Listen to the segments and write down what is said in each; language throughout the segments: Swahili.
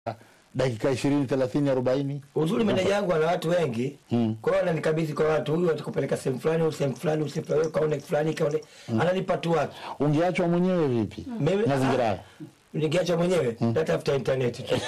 dakika ishirini thelathini arobaini Uzuri meneja yangu ana watu wengi mm. kwa hiyo ananikabidhi kwa watu, huyu atakupeleka sehemu fulani, huyu sehemu fulani, huyu sehemu fulani, wewe kaone fulani, kaone ananipa tu watu. ungeachwa mwenyewe vipi Mimi- mazingira ah, haya Nikiacha mwenyewe natafuta intaneti tu.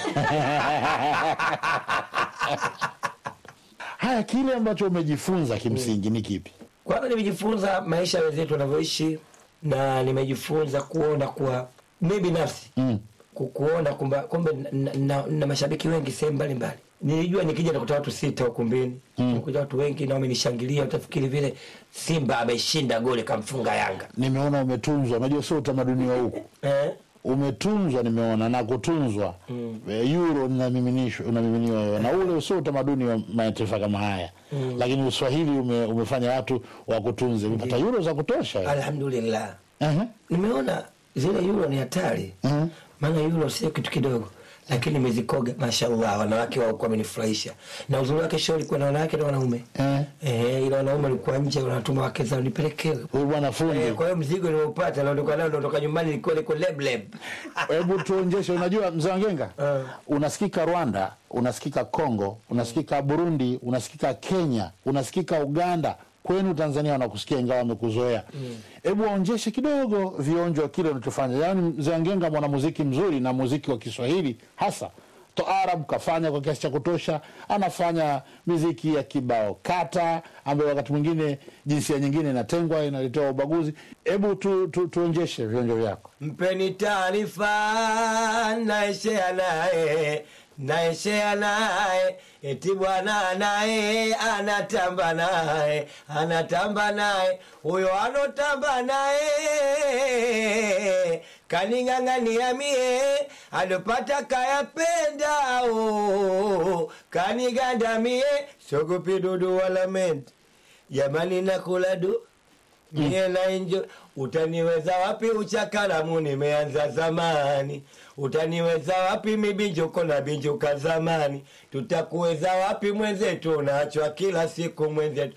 haya kile ambacho umejifunza kimsingi ni kipi Kwanza nimejifunza maisha ya wenzetu wanavyoishi na nimejifunza kuona kuwa mi binafsi mm. ku- kuona kumba kumbe na, na, na mashabiki wengi sehemu mbalimbali. Nilijua nikija nakuta watu sita ukumbini mm. kuja watu wengi na wamenishangilia, utafikiri vile Simba ameshinda goli kamfunga Yanga nimeona umetunzwa unajua sio utamaduni wa huku eh? umetunzwa nimeona na kutunzwa mm. euro unamiminishwa unamiminiwa wewe na ule sio utamaduni wa mataifa kama haya mm. lakini uswahili ume, umefanya watu wakutunze umepata euro za kutosha Alhamdulillah, uh-huh. nimeona zile euro ni hatari Mhm. maana euro sio kitu kidogo lakini nimezikoga mashallah wanawake wao wamenifurahisha na uzuri wake show ilikuwa na wanawake na wanaume Eh. eh, ila wanaume walikuwa nje wanatuma wake zao nipelekewe huyu bwana fundi eh, kwa hiyo mzigo niliopata naondoka nao naondoka nyumbani ilikuwa liko leb leb hebu tuonjeshe unajua mzee wangenga Eh. unasikika rwanda unasikika congo unasikika burundi unasikika kenya unasikika uganda kwenu tanzania wanakusikia ingawa wamekuzoea hebu waonjeshe kidogo vionjo kile unachofanya yaani mzee wangenga mwanamuziki mzuri na muziki wa kiswahili hasa toarab kafanya kwa kiasi cha kutosha anafanya miziki ya kibao kata ambayo wakati mwingine jinsia nyingine inatengwa inaletewa ubaguzi hebu tu, tu, tuonjeshe vionjo vyako mpeni taarifa naeshea naye naeshea naye eti bwana naye anatamba naye anatamba naye huyo anotamba naye kaning'ang'ania mie alopata kayapenda o kaniganda mie sogopi dudu wala menti jamani nakula du mie na enjo utaniweza wapi uchakalamu nimeanza zamani utaniweza wapi mibinjuko na binjuka zamani tutakuweza wapi mwenzetu unaachwa kila siku mwenzetu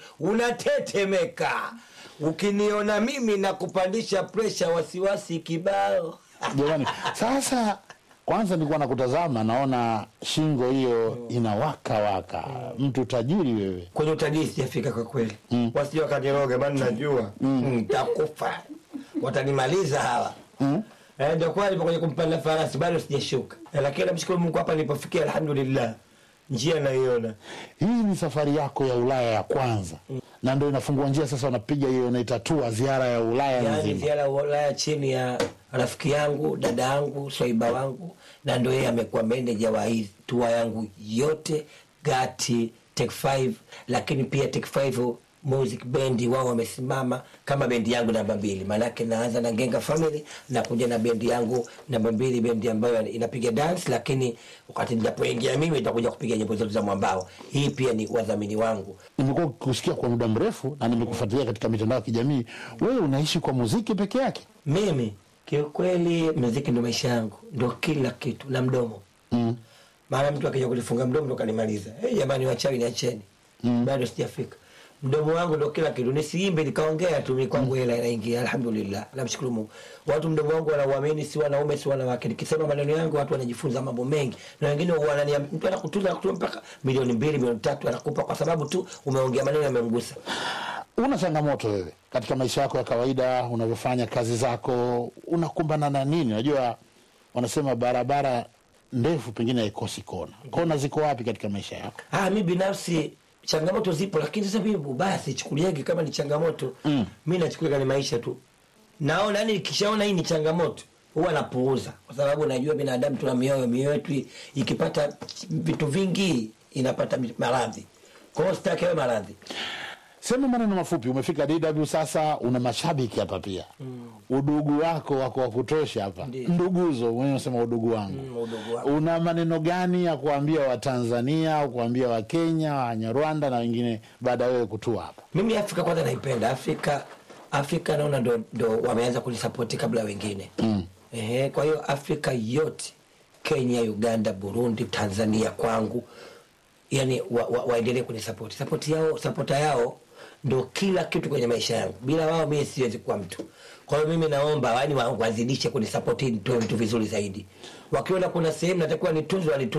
unatetemeka ukiniona mimi na kupandisha presha wasiwasi kibao jamani sasa kwanza nilikuwa nakutazama naona shingo hiyo inawaka waka mtu tajiri wewe kwenye utajiri sijafika kwa kweli mm. wasije wakaniroga bani najua ntakufa watanimaliza hawa Mm. Eh, ndio kwa nipo kwenye kumpanda farasi bado sijashuka eh, lakini namshukuru mungu hapa nilipofikia alhamdulillah njia naiona hii ni safari yako ya ulaya ya kwanza na ndo inafungua njia sasa unapiga hiyo unaitatua ziara ya ulaya yaani nzima ziara ya ulaya chini ya rafiki yangu dada yangu swaiba wangu na ndo yeye amekuwa meneja wa hii tua yangu yote gati tek 5 lakini pia tek 5 music bendi wao wamesimama kama bendi yangu namba mbili maanake naanza na genga family na kuja na bendi yangu namba mbili bendi ambayo inapiga dance lakini wakati ninapoingia mimi itakuja kupiga nyimbo zetu za mwambao hii pia ni wadhamini wangu nimekuwa kusikia kwa muda mrefu na nimekufuatilia katika mitandao ya kijamii wewe unaishi kwa muziki peke yake mimi kiukweli muziki ndo maisha yangu ndo kila kitu na mdomo mm. maana mtu akija kulifunga mdomo ndo kanimaliza hey, jamani wachawi niacheni mm. bado sijafika mdomo wangu ndo kila kitu nisiimbe nikaongea tu mi kwangu hela inaingia alhamdulillah namshukuru mungu watu mdomo wangu wanauamini si wanaume si wanawake nikisema maneno yangu watu wanajifunza mambo mengi na wengine wanania mtu anakutunza anakutunza mpaka milioni mbili milioni tatu anakupa kwa sababu tu umeongea maneno yamemgusa una changamoto wewe katika maisha yako ya kawaida unavyofanya kazi zako unakumbana na nini unajua wanasema barabara ndefu pengine haikosi kona kona ziko wapi katika maisha yako Ah, mi binafsi changamoto zipo, lakini sasa mimi ubaya sichukuliagi kama ni changamoto mm. mi nachukulia ni maisha tu. Naona yani, nikishaona hii ni changamoto huwa napuuza, kwa sababu najua binadamu tuna mioyo, mioyo yetu i- ikipata vitu vingi inapata maradhi. Kwa hiyo sitaki hayo maradhi. sema maneno mafupi umefika dw sasa una mashabiki hapa pia mm. udugu wako wako wa kutosha hapa Ndiyo. nduguzo mwenyewe unasema udugu wangu Mm, udugu wangu. una maneno gani ya kuambia watanzania au kuambia wakenya wanyarwanda na wengine baada ya wewe kutua hapa Mimi Afrika kwanza naipenda Afrika. Afrika naona ndo, ndo wameanza kunisapoti kabla wengine mm. Ehe, kwa hiyo Afrika yote Kenya, Uganda, Burundi, Tanzania kwangu yani waendelee wa, waendelee kunisapoti. Sapoti yao sapota yao ndo kila kitu kwenye maisha yangu. Bila wao mimi siwezi kuwa mtu. kwa hiyo mimi naomba yani wa- wazidishe kunisapoti nitoe vitu vizuri zaidi wakiona kuna sehemu natakiwa nitunzwe wanitunze